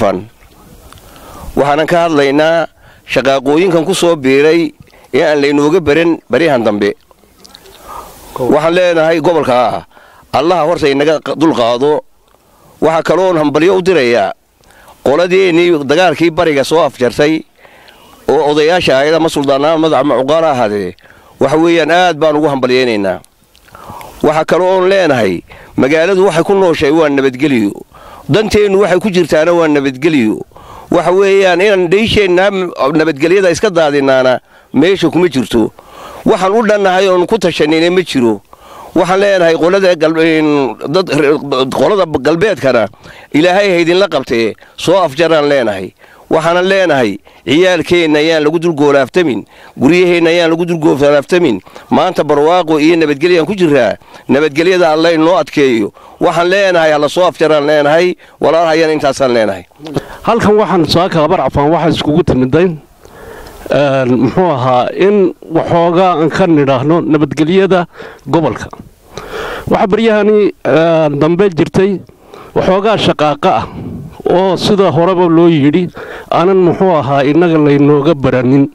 carfan waxaanan ka hadlaynaa shaqaaqooyinkan ku soo biiray ee aan laynooga baran baryahan dambe waxaan leenahay gobolka ah allaha horta inaga dulqaado waxaa kaloon hambalyo u dirayaa qoladeennii dagaalkii bariga soo afjartay oo odayaasha ahayd ama suldaanaa madax macuqaala ahaadee waxa weeyaan aad baan ugu hambalyaynaynaa waxaa kale oon leenahay magaaladu waxay ku nooshahay waa nabadgeliyo danteennu waxay ku jirtaana waa nabadgeliyo waxa weeyaan inaan dhaysheenna nabadgelyada iska daadinaana meesha kuma jirto waxaan u dhannahay oon ku tashanina ma jiro waxaan leenahay qolada galbeedkana ilaahay haydinla qabtee soo afjaraan leenahay waxaanan leenahay ciyaalkeenna ayaan lagu dulgoolaaftamin guryaheenna ayaan lagu dulgoolaaftamin maanta barwaaqo iyo nabadgelyaan ku jiraa nabadgelyada alla inoo adkeeyo waxaan leenahay hala soo afjaraan leenahay walaalhayaan intaasaan leenahay halkan waxaan saaka habar cafaan waxaa iskugu timidayn muxuu ahaa in waxoogaa aan ka nidhaahno nabadgelyada gobolka waxaa baryahani dambe jirtay waxoogaa shaqaaqa ah oo sida horeba loo yidhi aanan muxuu ahaa innaga laynooga baranin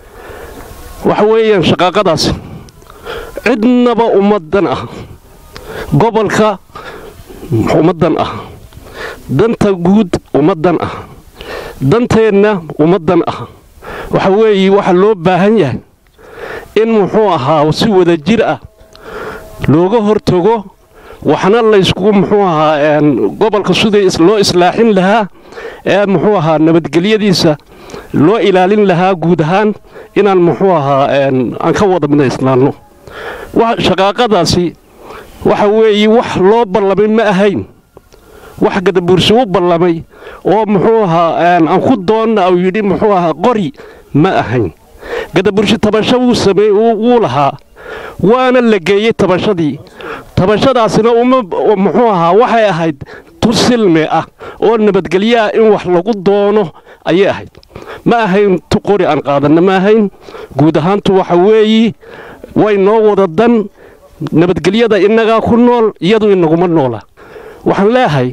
waxa weeyaan shaqaaqadaasi cidnaba ummaddan ah gobolka ummaddan ah danta guud ummaddan ah danteenna ummaddan ah waxa weeye waxa loo baahan yahay in muxuu ahaa si wada jir ah looga hortago waxna laysku muxuu ahaa gobolka sidii loo islaaxin lahaa ee muxuu ahaa nabadgelyadiisa loo ilaalin lahaa guud ahaan inaan muxuu ahaa aan ka wada midayslaanno shaqaaqadaasi waxa weeye wax loo ballamay ma ahayn wax gadabuursi u ballamay oo muxuu ahaa aan ku doonna uu yidhi muxuu ahaa qori ma ahayn gadaburshi tabasho wuu sameey wuu lahaa waana la geeyey tabashadii tabashadaasina uma muxuu ahaa waxay ahayd tu silme ah oo nabadgelyo ah in wax lagu doono ayay ahayd ma ahayn tu qori aan qaadanna ma ahayn guud ahaantu waxa weeyi way noo wada dan nabadgelyada innagaa ku nool iyadu inaguma noola waxaan leeahay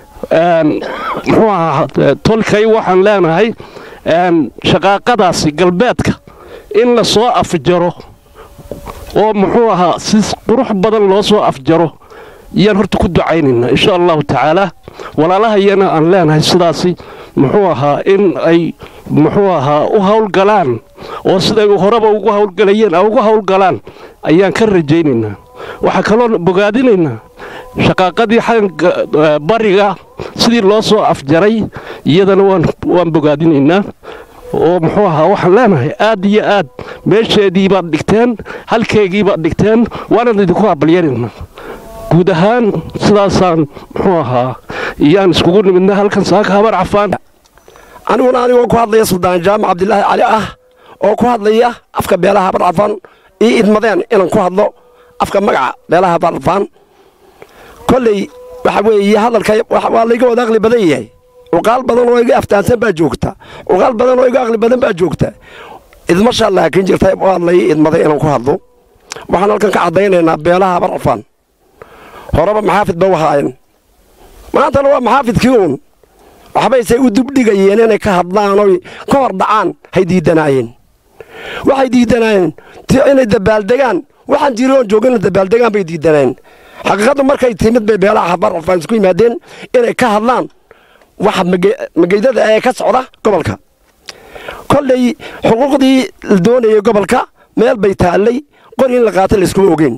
muxuu ahaa tolkay waxaan leenahay shaqaaqadaasi galbeedka in la soo afjaro oo muxuu ahaa si qurux badan loo soo afjaro iyaan horta ku ducaynaynaa insha allahu tacaalaa walaalahayana aan leenahay sidaasi muxuu ahaa in ay muxuu ahaa u howlgalaan oo siday horeba ugu howlgalayeen a ugu howlgalaan ayaan ka rajaynaynaa waxaa kaloo bogaadinaynaa shaqaaqadii xagga bariga sidii loo soo afjaray iyadana waan bogaadinaynaa oo muxuu ahaa waxaan leenahay aad iyo aad meesheedii baad dhigteen halkeegii baad dhigteen waanaan idinku habalyanaynaa guud ahaan sidaasaan muxuu ahaa iyaan iskugu nimidna halkan saaka habar cafaan aniguna anigoo ku hadlaya suldaan jaamac cabdilaahi cali ah oo ku hadlaya afka beelaha habar cafaan ii idmadeen inaan ku hadlo afka magaca beelaha habar cafaan kolley waxa weeye hadalka waa layga wada aqli badan yahay cuqaal badan oo iga aftaansan baa joogta cuqaal badan oo iga aqli badan baa joogta idmashaa laakiin jirta oo hadlay idmaday inaan ku hadlo waxaan halkan ka caddaynaynaa beelaha habar cafaan horeba maxaafid ba u haayeen maantana waa maxaafidkii uun waxbaysay u dubdhigayeen inay ka hadlaan oy ka hor dhacaan hay diidanaayeen waxay diidanaayeen inay dabaaldegaan waxaan jiri oon joogin dabaaldegaan bay diidanaayeen xaqiiqaddu markay timid bay beelaha habar cafaan isku yimaadeen inay ka hadlaan waxa mageydada ee ka socda gobolka kolley xuquuqdii la doonayay gobolka meel bay taallay qori in la qaato layskuma ogeen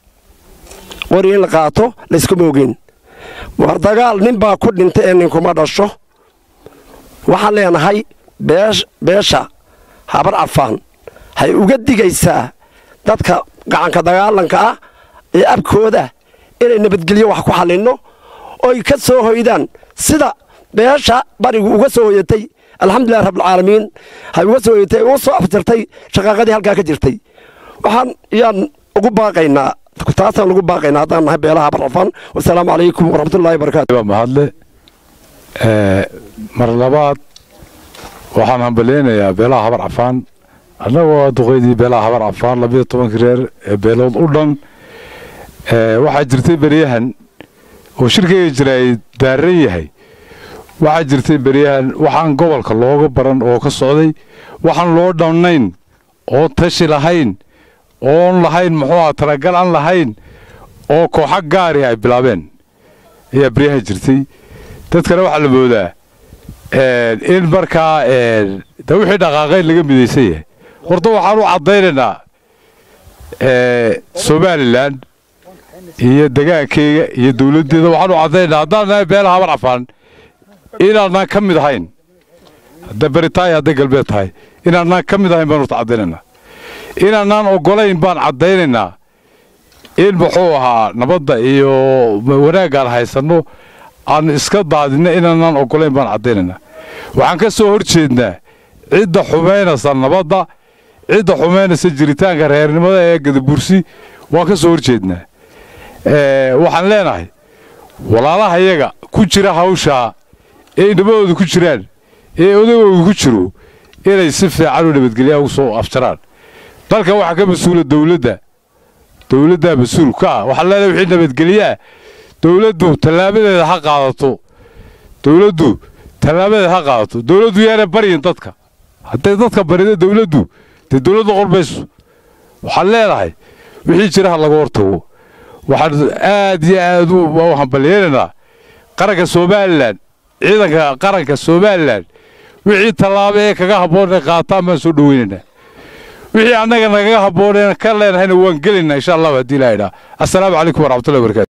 qori in la qaato layskuma ogeen war dagaal nin baa ku dhintay ee ninkuma dhasho waxaan leenahay beesha habar cafaan hay uga digaysaa dadka gacanka dagaalanka ah ee abkooda inay nabadgelyo wax ku xallinno oy ka soo hoydaan sida beesha barigu uga soo hoyatay alxamdulilah rabbilcaalamiin hay uga soo hoyatay uga soo afjartay shaqaaqadii halkaa ka jirtay waxaan yaan ugu baaqaynaa taasaan ugu baaqaynaa haddaan nahay beelaha habar cafaan wasalaamu calaykum waraxmatullahi wabarakaatu waa mahadle mar labaad waxaan hambalyaynayaa beelaha habar cafaan annagoo duqaydii beelaha habar cafaan labiyo tobankii reer ee beelood u dhan waxaa jirtay beryahan oo shirkayga jira ay daaran yahay waxaa jirtay beryahan waxaan gobolka looga baran oo ka socday waxaan loo dhamnayn oo tashi lahayn oon lahayn muxuu aha talagal aan lahayn oo kooxa gaari ay bilaabeen ayaa beryahan jirtay dadkana waxaa la moodaa in markaa de wixii dhaqaaqayn laga midaysan yahay horta waxaan u caddaynaynaa somalilan iyo degaankeyga iyo dowladdeeda waxaan u caddaynaa haddaan nahay beelaha habar cafaan inaanaan ka mid ahayn hadday bari tahay hadday galbeed tahay inaanaan ka mid ahayn baan horta caddaynaynaa inaanaan oggolayn baan caddaynaynaa in muxuu ahaa nabadda iyo wanaaggaan haysanno aan iska daadinno inaanaan oggolayn baan caddaynaynaa waxaan ka soo hor jeednaa cidda xumaynaysa nabadda cidda xumaynaysa jiritaanka reernimada ee gadabursi waan ka soo hor jeednaa waxaan leenahay walaalaha iyaga ku jira hawshaa ee nabadooda ku jiraan ee odagooda ku jiro inay si fiican u nabadgelyaa ugu soo afjaraan dalkan waxaa ka mas-uula dowladda dowladdaa mas-uul ka ah waxaan leenahay wixii nabadgelyaa dowladdu tallaabadeeda ha qaadato dowladdu tallaabadeeda ha qaadato dowladdu yaana baryin dadka hadday dadka barida dowladdu dee dowladda qormayso waxaan leenahay wixii jira ha laga hortago waxaan aad iyo aad u hambalyeelaynaa qaranka somalilan ciidanka qaranka somalilan wixii tallaabo ee kaga habboon ee qaataan baan soo dhoweynaynaa wixii annaga nagaga habbooneen ka leenahayna waan gelaynaa insha allahu haddii ilaha idhaa assalaamu calaykum waraxmatullahi wabarakatu